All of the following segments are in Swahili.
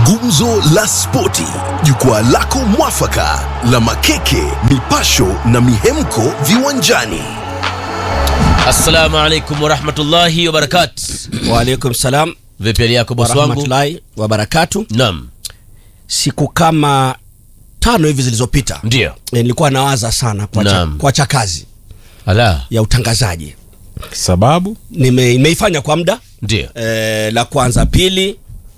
Gumzo la Spoti, jukwaa lako mwafaka la makeke, mipasho na mihemko viwanjani. Assalamu alaikum warahmatullahi wabarakatu. Waalaikum salam Vipi hali yako bosi wangu? warahmatullahi wabarakatu. Naam, Siku kama tano hivi zilizopita ndio. e, nilikuwa nawaza sana kuacha Naam. kuacha kazi Ala, ya utangazaji. sababu Nime, nimeifanya kwa muda ndio. e, la kwanza. Pili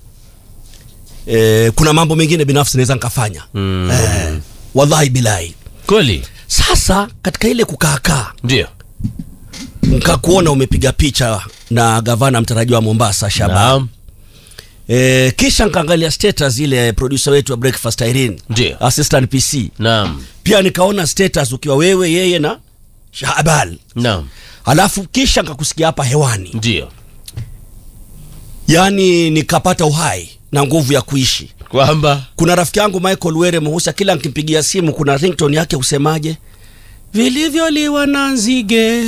e, kuna mambo mengine binafsi naweza nikafanya Mm. e, wallahi bilahi. Kweli? Sasa katika ile kukaakaa Ndio. nikakuona umepiga picha na gavana mtarajiwa wa Mombasa Shaban Naam, E, kisha nkaangalia status ile producer wetu wa Breakfast Irene Ndio. assistant PC naam, pia nikaona status ukiwa wewe yeye na Shaban naam, alafu kisha nkakusikia hapa hewani ndio. yaani nikapata uhai na nguvu ya kuishi Kwamba kuna rafiki yangu Michael Were Muhusa kila nkimpigia simu kuna ringtone yake usemaje vilivyoliwa na nzige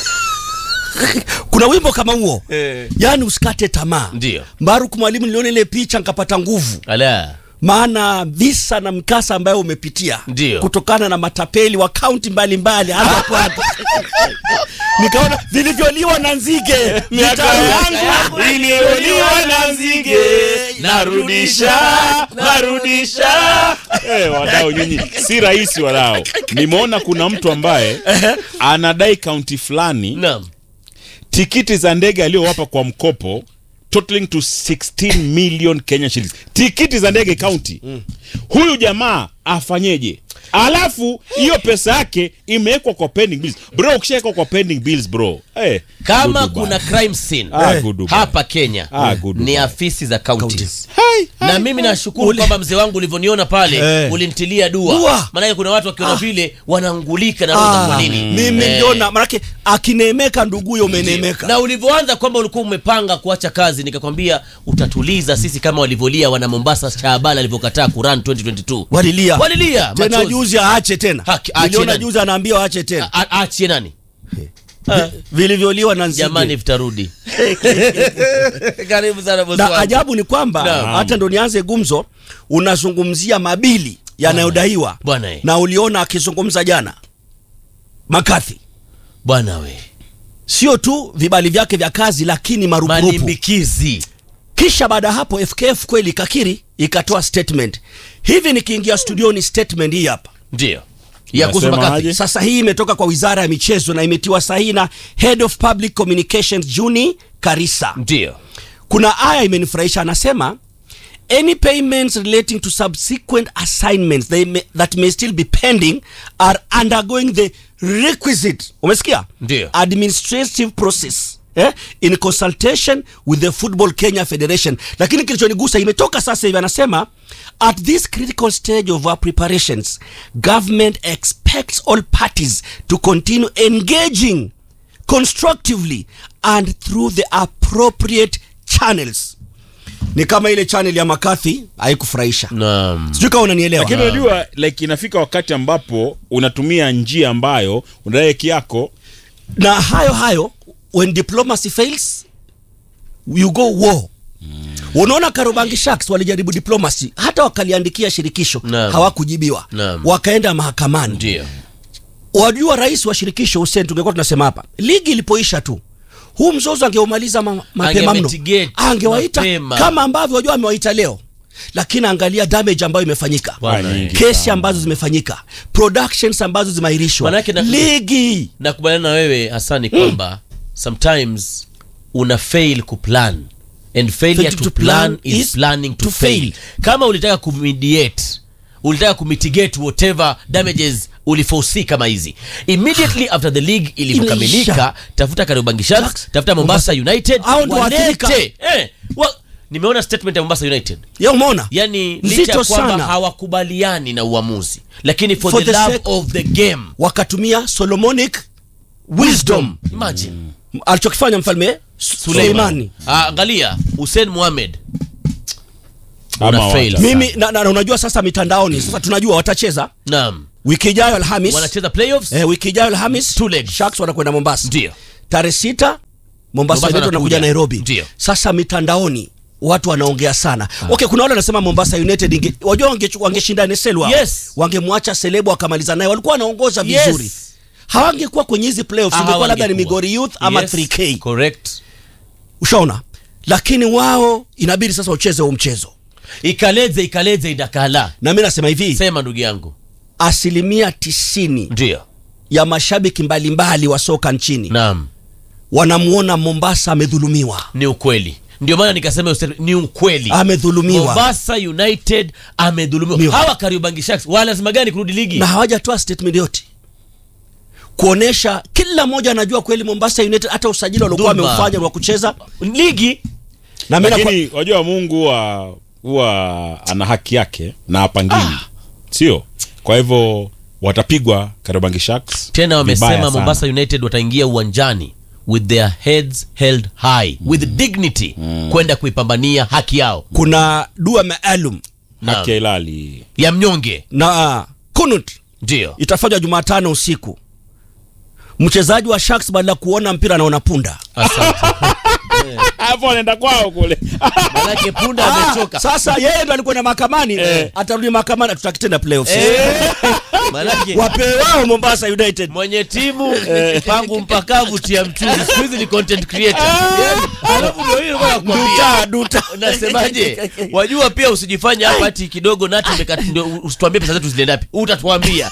kuna wimbo kama huo Eh. yaani usikate tamaa Ndio. Mbaruk mwalimu niliona ile picha nkapata nguvu ala, maana visa na mkasa ambayo umepitia Ndio. kutokana na matapeli wa kaunti mbalimbali hata kwako nikaona vilivyoliwa na nzige mitaro yangu iliyoliwa na nzige narudisha narudisha Eh, wadau nyinyi si rahisi wadau nimeona kuna mtu ambaye anadai kaunti fulani naam, tikiti za ndege aliyowapa kwa mkopo totaling to 16 million Kenya shillings tikiti za ndege kaunti huyu jamaa afanyeje alafu hiyo pesa yake imewekwa kwa pending bills bro ukishawekwa kwa pending bills bro eh, kama good kuna bad. crime scene Ah, good bad. hapa Kenya Ah, good ni bad. afisi za counties. Counties. Hai, hai, na mimi nashukuru Ule- kwamba mzee wangu ulivyoniona pale Eh. ulinitilia dua, Dua. maanake kuna watu wakiona vile wanangulika na Ah, roho kwa nini mimi Eh. niliona manake akineemeka nduguyo umeneemeka na ulivyoanza kwamba ulikuwa umepanga kuacha kazi nikakwambia utatuliza sisi kama walivyolia wana Mombasa Shaabala alivyokataa kuran 2022 walilia walilia tena machozi. juzi aache tena Haki, aache niliona nani? juzi anaambiwa aache tena A- a- achie nani Vi- vilivyoliwa na nzige jamani vitarudi karibu sana bosi na wangu. ajabu ni kwamba Naam. hata ndo nianze gumzo unazungumzia mabili yanayodaiwa Bwana eh. na uliona akizungumza jana makathi bwana we sio tu vibali vyake vya kazi lakini marupurupu malimbikizi kisha baada ya hapo fkf kweli ikakiri ikatoa statement hivi nikiingia studioni statement hii hapa ndio ya kuhusu Unasema makathi aje? sasa hii imetoka kwa wizara ya michezo na imetiwa sahihi na head of public communications juni karisa ndio kuna aya imenifurahisha anasema any payments relating to subsequent assignments they may, that may still be pending are undergoing the requisite umesikia Ndio. administrative process eh, in consultation with the football kenya federation lakini kilichonigusa imetoka sasa hivi anasema at this critical stage of our preparations government expects all parties to continue engaging constructively and through the appropriate channels ni kama ile channel ya makathi haikufurahisha naam sijui kama unanielewa lakini unajua like inafika wakati ambapo unatumia njia ambayo unadai haki yako na hayo hayo when diplomacy fails you go war unaona karobangi sharks walijaribu diplomacy hata wakaliandikia shirikisho Naam. hawakujibiwa Naam. wakaenda mahakamani ndio wajua rais wa shirikisho Hussein tungekuwa tunasema hapa ligi ilipoisha tu huu mzozo angeumaliza ma, mapema mno Angemitigate angewaita mapema. kama ambavyo wajua amewaita leo lakini angalia damage ambayo imefanyika Bwana, nyingi kesi sana. ambazo zimefanyika productions ambazo zimeahirishwa Manake na- ligi nakubaliana na wewe hasani kwamba sometimes una fail kuplan and failure Fail to, to plan, plan is, is planning to, to fail. fail. kama ulitaka kumediate ulitaka kumitigate whatever damages uliforesee kama hizi immediately after the league ilivyokamilika Imeisha. tafuta kariobangi sharks Sharks, tafuta mombasa united Hao ndio waathirika. walete eh, wa, nimeona statement ya mombasa united ya umeona yani licha Nzito ya kwamba sana. hawakubaliani na uamuzi lakini for, For the, the love sake- of the game wakatumia solomonic wisdom imagine alichokifanya mfalme suleimani Ah, angalia Hussein Mohamed Ama Una fail. wacha mimi na, na, na unajua sasa mitandaoni sasa tunajua watacheza naam wiki ijayo alhamis wanacheza playoffs eh, wiki ijayo alhamis Two legs. sharks wanakwenda mombasa ndio tarehe sita mombasa Mombasa United wanakuja wanakuja. nairobi Ndio. sasa mitandaoni watu wanaongea sana okay kuna wale wanasema mombasa united inge, wajua wange- wangeshinda nesel wao Yes. wangemwacha selebo wakamaliza naye walikuwa wanaongoza vizuri Yes. hawangekuwa kwenye hizi playoffs Ah, ingekuwa labda ni hawangekuwa. migori youth ama Yes, 3k correct ushaona lakini wao inabidi sasa ucheze huo mchezo ikaleze ikaleze idakala na mi nasema hivi sema ndugu yangu asilimia tisini ndio ya mashabiki mbalimbali wa soka nchini naam wanamuona mombasa amedhulumiwa ni ukweli ndio maana nikasema useme- ni ukweli amedhulumiwa mombasa united amedhulumiwa Miwa. hawa kariobangi sharks wana lazima gani kurudi ligi na hawajatoa statement yote kuonesha kila mmoja anajua kweli mombasa united hata usajili waliokuwa Dhulma. wameufanya wa kucheza ligi na mimi nakwa- lakini wajua mungu huwa huwa ana haki yake na apangii sio kwa hivyo watapigwa Kariobangi Sharks tena vibaya wamesema sana. mombasa united wataingia uwanjani with their heads held high with dignity kwenda kuipambania haki yao kuna dua maalum haki ya ilali ya mnyonge na kunut ndio itafanywa jumatano usiku mchezaji wa sharks baada ya kuona mpira anaona punda asante hapo anaenda kwao kule manake punda Ah, amechoka sasa yeye ndo alikuwa na mahakamani atarudi mahakamani tutakitenda playoffs Eh, manake wapewe wao mombasa united mwenye timu pangu mpakavu tia mchuzi siku hizi ni content creator Yaani, alafu ndio hiyo nilikuwa nakwambia. duta duta unasemaje wajua pia usijifanye hapa ati kidogo nati umekat- ndio usituambie pesa zetu zilienda wapi utatuambia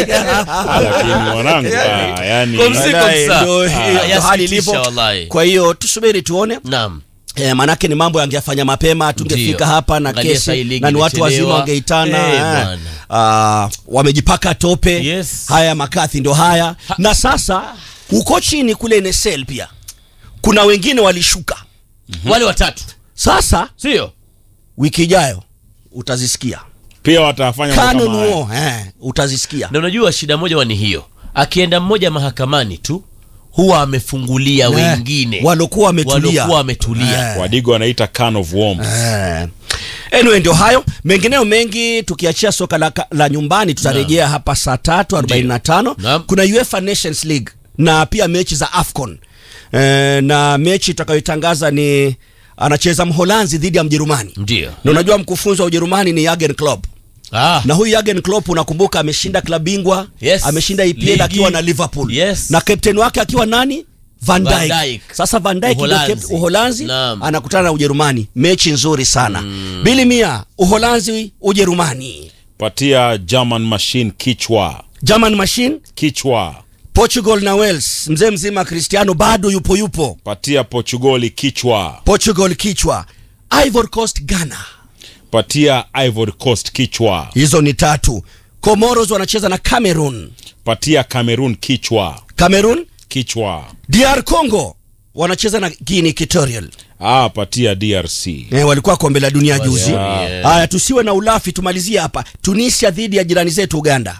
lakini mwanangu ah, yani Kwa msi- Wallahi, kabisa. ndo- Ah, hiyo ndo yasikitisha hali ilivyo wallahi. kwa hiyo tusubiri tuone naam Eh, manake ni mambo yangefanya mapema tungefika Ndio. hapa na Angalia saa hii kesi ligi na ni watu wazima imechelewa. wangeitana Eh, eh. bwana. Ah, wamejipaka tope Yes. haya makathi ndo haya na sasa huko chini kule nsl pia kuna wengine walishuka wale watatu sasa sio wiki ijayo utazisikia pia watafanya mambo kama haya. kanunuo eh, utazisikia na unajua shida moja wani hiyo akienda mmoja mahakamani tu huwa amefungulia Eh, wengine walokuwa wametulia Walokuwa wametulia. Eh. wadigo wanaita can of worms Eh. Anyway, ndio hayo mengineo mengi tukiachia soka la, la nyumbani tutarejea hapa saa tatu arobaini na tano Naam. kuna UEFA Nations League na pia mechi za AFCON eh, na mechi tutakayoitangaza ni anacheza Mholanzi dhidi ya Mjerumani ndio na unajua mkufunzi wa Ujerumani ni Jurgen Klopp ah, na huyu Jurgen Klopp unakumbuka ameshinda klabu bingwa Yes. ameshinda EPL Ligi. akiwa na Liverpool Yes. na kapteni wake akiwa nani Van Dijk. Van Dijk. Sasa Van Dijk ndio Uholanzi. cap- Uholanzi Naam. anakutana na Ujerumani, mechi nzuri sana mm. Bili Mia, Uholanzi Ujerumani, patia german machine kichwa German Machine, kichwa Portugal na Wales, mzee mzima Cristiano bado yupo yupo, patia portugali kichwa Portugal kichwa, Ivory Coast Ghana, patia ivory coast kichwa hizo ni tatu. Comoros wanacheza na Cameroon, patia cameroon kichwa Cameroon, kichwa DR Congo wanacheza na Guinea Equatorial. ah, patia drc Eh, walikuwa kombe la dunia juzi. yeah. Haya, tusiwe na ulafi, tumalizie hapa. Tunisia dhidi ya jirani zetu Uganda.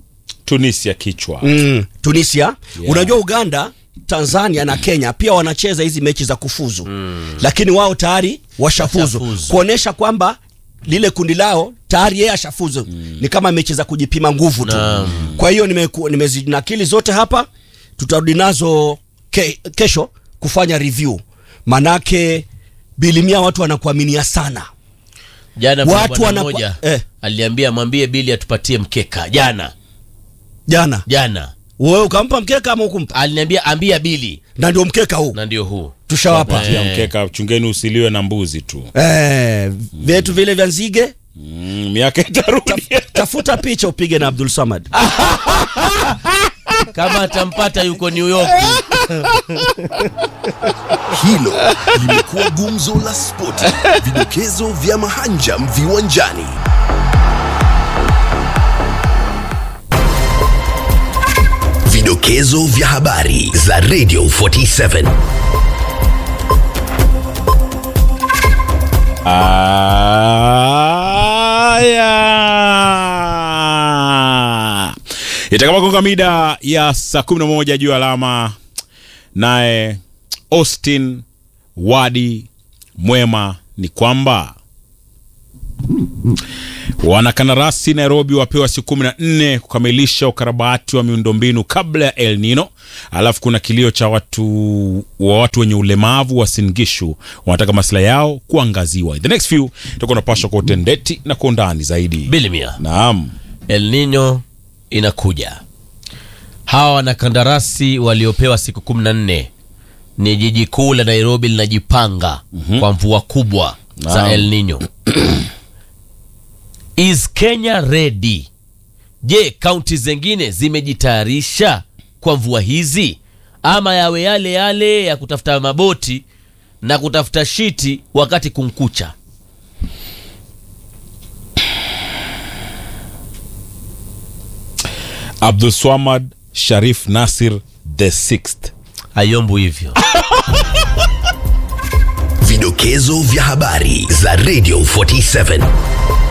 tunisia kichwa Mm, Tunisia. Unajua Uganda, Tanzania na Kenya pia wanacheza hizi mechi za kufuzu mm. lakini wao tayari washafuzu Washafuzu. kuonesha kwamba lile kundi lao tayari yeye ashafuzu mm. ni kama mechi za kujipima nguvu tu Naam. kwa hiyo nimeku- nimezinakili zote hapa tutarudi nazo ke, kesho kufanya review manake bilimia watu wanakuaminia sana jana kuna Watu bwana wanakwa- mmoja eh. aliambia mwambie bili atupatie mkeka jana jana jana wewe ukampa mkeka ama ukumpa aliniambia ambia bili na ndio mkeka huu na ndio huu tushawapa patia mkeka chungeni usiliwe na mbuzi tu eh, vyetu vile vya nzige mm, miaka itarudi tafuta picha upige na abdul samad kama atampata yuko new york Hilo limekuwa gumzo la spoti, vidokezo vya mahanjam viwanjani. Vidokezo vya habari za Radio 47. Aya. Itakapogonga mida ya saa 11 juu ya alama, naye Austin Wadi Mwema ni kwamba Wanakandarasi Nairobi wapewa siku kumi na nne kukamilisha ukarabati wa miundombinu kabla ya El Nino. Alafu kuna kilio cha watu wa watu wenye ulemavu wa Singishu, wanataka maslahi yao kuangaziwa. The next few tutakuwa napashwa kwa utendeti na kwa undani zaidi. bilimia Naam, El Nino inakuja. Hawa wanakandarasi waliopewa siku kumi na nne ni jiji kuu la Nairobi linajipanga kwa mvua kubwa za Naam. El Nino. Is Kenya ready? Je, kaunti zingine zimejitayarisha kwa mvua hizi ama yawe yale yale ya kutafuta maboti na kutafuta shiti wakati kunkucha? Abdul Swamad Sharif Nasir the sixth. Hayombu hivyo. Vidokezo vya habari za Radio 47